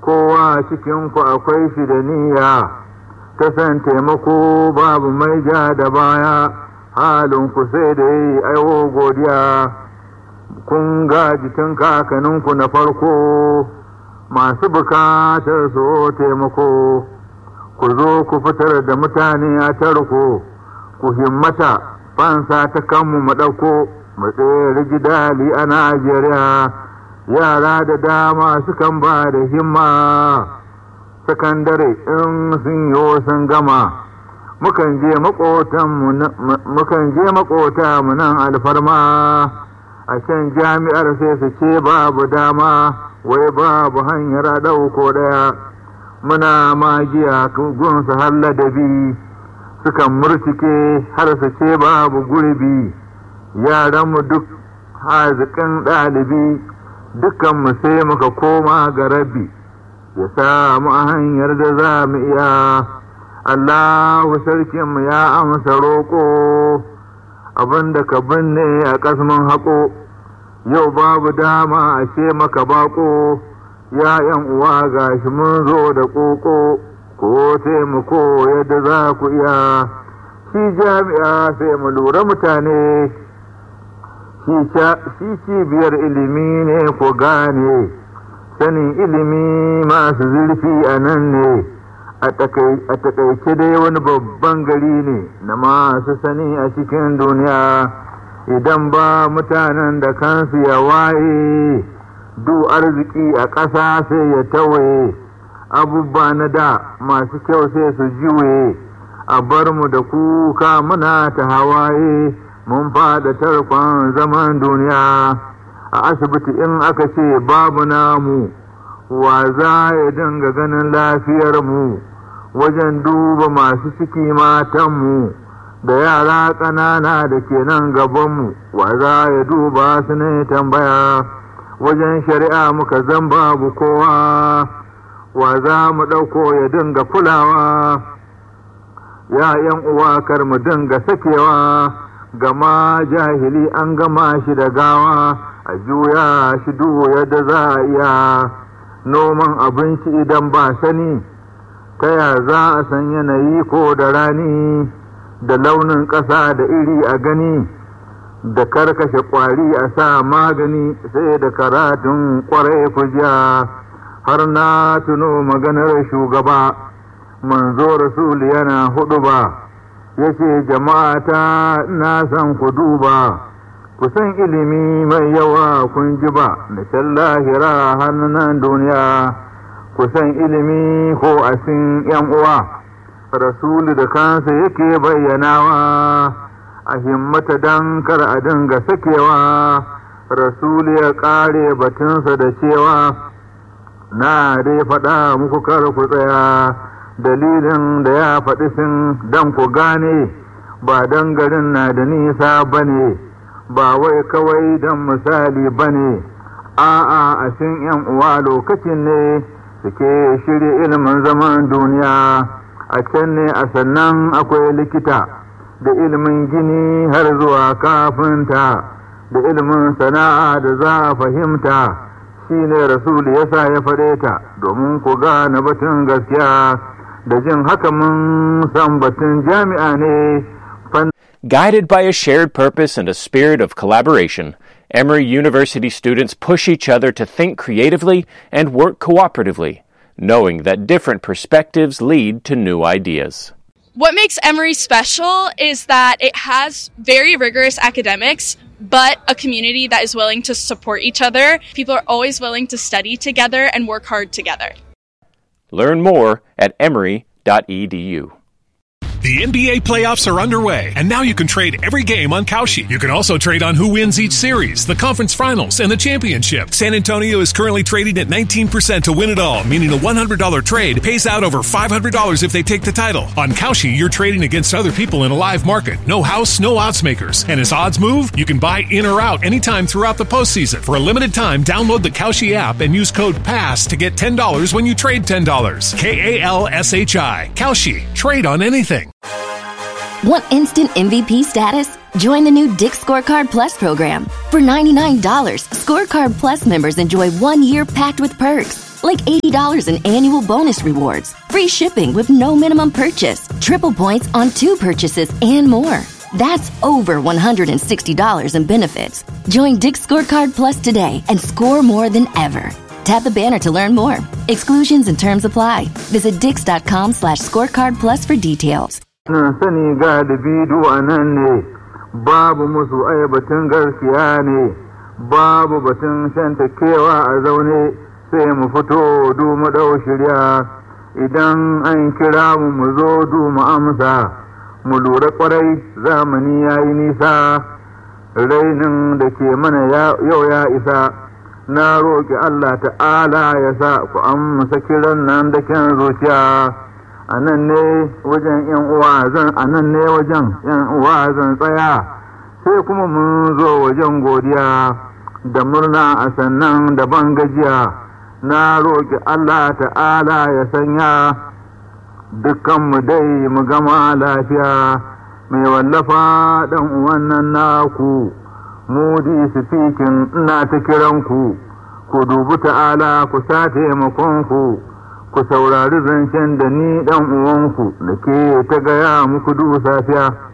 kowa cikinku akwai shi da niyya ta san taimako babu mai ja da baya halinku sai da yi aiwo godiya kun gaji tun kakaninku na farko masu bukatar so taimako ku zo ku fitar da mutane a tarko ku himmata fansa ta kanmu mu ɗauko mu tsere gidali a najeriya yara da dama sukan ba da himma sakandare in sun yi sun gama mukan je makota mu nan alfarma a can jami'ar sai su ce babu dama wai babu hanyar ɗauko ɗaya muna magiya gun su har ladabi sukan murtike har su ce babu gurbi yaranmu duk haziƙin ɗalibi dukanmu sai muka koma ga rabbi ya samu a hanyar da za mu iya Allahu sarkinmu ya amsa roƙo abinda ka binne a ƙasmin haƙo yau babu dama a ce maka baƙo ya ‘yan uwa gashi mun zo da ƙoƙo ko taimako yadda za ku iya shi jami'a sai mu lura mutane shi cibiyar ilimi ne ko gane sanin ilimi masu zurfi a nan ne a takaice dai wani babban gari ne na masu sani a cikin duniya idan ba mutanen da kansu ya waye du arziki a ƙasa sai ya tawaye abubuwa na da masu kyau sai su jiwe a bar mu da kuka muna ta hawaye mun fada tarkon zaman duniya a asibiti in aka ce babu namu wa za ya dinga ganin lafiyar mu wajen duba masu ciki matanmu da yara ƙanana da ke nan gabanmu wa za ya duba su ne tambaya wajen shari'a muka zan babu kowa wa za mu ɗauko ya dinga kulawa ya yan uwa kar mu dinga sakewa gama jahili an gama shi da gawa a juya shi duhu yadda za a iya noman abinci idan ba sani ta ya za a san yanayi ko da rani da launin ƙasa da iri a gani da karkashe ƙwari a sa magani sai da karatun ƙwarai kujiya har na tuno maganar shugaba manzo rasul yana hudu ba ya ce jama'ata na san ku duba ku san ilimi mai yawa kun ji ba da can lahira hannunan duniya ku san ilimi ko asin yan uwa rasulu da kansa yake bayyanawa a himmata dan kar a dinga sakewa rasulu ya kare batunsa da cewa na dai faɗa muku kar ku tsaya dalilin da ya faɗi sun dan ku gane ba dan garin na da nisa ba ne ba wai kawai dan misali ba ne a'a a sin yan uwa lokacin ne suke shirya ilimin zaman duniya a can ne a sannan akwai likita da ilimin gini har zuwa kafinta da ilimin sana'a da za a fahimta shi ne rasul ya sa ya faɗe ta domin ku gane batun gaskiya da jin haka mun san batun jami'a ne Guided by a shared purpose and a spirit of collaboration, Emory University students push each other to think creatively and work cooperatively, knowing that different perspectives lead to new ideas. What makes Emory special is that it has very rigorous academics, but a community that is willing to support each other. People are always willing to study together and work hard together. Learn more at emory.edu. The NBA playoffs are underway, and now you can trade every game on Kalshi. You can also trade on who wins each series, the conference finals, and the championship. San Antonio is currently trading at 19% to win it all, meaning a $100 trade pays out over $500 if they take the title. On Kalshi, you're trading against other people in a live market. No house, no odds makers. And as odds move, you can buy in or out anytime throughout the postseason. For a limited time, download the Kalshi app and use code PASS to get $10 when you trade $10. K A L S H I. Kalshi. Trade on anything. Want instant MVP status? Join the new Dick Scorecard Plus program. For $99, Scorecard Plus members enjoy one year packed with perks, like $80 in annual bonus rewards, free shipping with no minimum purchase, triple points on two purchases, and more. That's over $160 in benefits. Join Dick's Scorecard Plus today and score more than ever. Tap the banner to learn more. Exclusions and terms apply. Visit dix.com slash scorecard plus for details. na sani ga da bidu a nan ne babu musu ai batun garkiya ne babu batun shanta kewa a zaune sai mu fito du mu dau shirya idan an kira mu mu zo du mu amsa mu lura kwarai zamani ya yi nisa rainin da ke mana yau ya isa na roƙi Allah ta'ala ya sa ku amsa kiran nan da kyan zuciya a nan ne wajen yan uwa zan a nan ne wajen yan uwa zan tsaya sai kuma mun zo wajen godiya da murna a sannan da ban gajiya na roƙi Allah ta'ala ya sanya dukkanmu dai mu gama lafiya mai wallafa ɗan uwan nan naku mudi sifikin ina ta kiranku ku dubi ta'ala ku sa taimakonku ku saurari zancen da ni ɗan uwanku da ke ta gaya muku du safiya